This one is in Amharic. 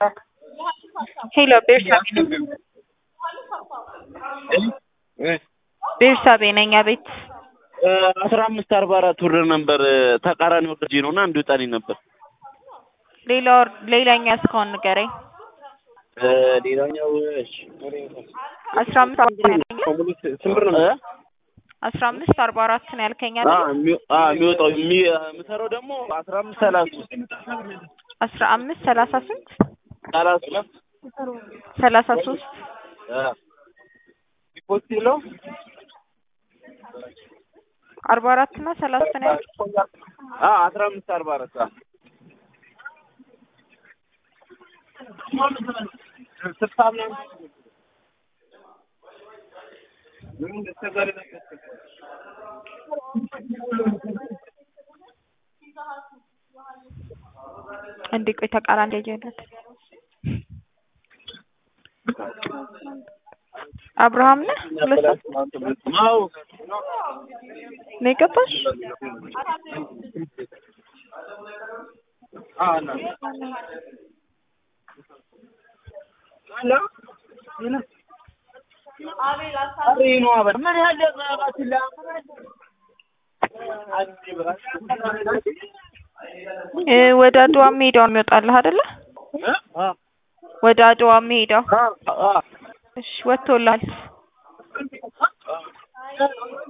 ሄሎ ቤርሳቤ ነኝ። ቤርሳቤ ነኝ። አቤት አስራ አምስት አርባ አራት ብር ነበር ተቃራኒ ወርጄ ነው እና እንዲወጣልኝ ነበር። ሌላ ሌላኛ እስካሁን ንገረኝ። ሌላኛው እሺ አስራ አምስት አርባ ያልከኝ ስንት ብር ነው? አስራ አምስት አርባ አራት ነው ያልከኝ አ አይደል? የሚ- አ የሚወጣው የሚ- የምሰራው ደግሞ አስራ አምስት ሰላሳ አስራ አምስት ሰላሳ ስንት ሰላሳ ሰላሳ ሶስት ዲፖዚት የለው አርባ አራት እና ሰላሳ ነው ያልከኝ? አ አስራ አምስት አርባ አራት አ ስልሳ ምናምን እንዴ ቆይ ተቃራኒ ያየለት አብርሃም ነህ? ሁለት ሰው አዎ ነው የገባሽ? እ ወደ አድዋ የሚሄደው ነው የሚወጣልህ አይደለ? ወደ አድዋ የሚሄደው እሺ ወጥቶልሃል።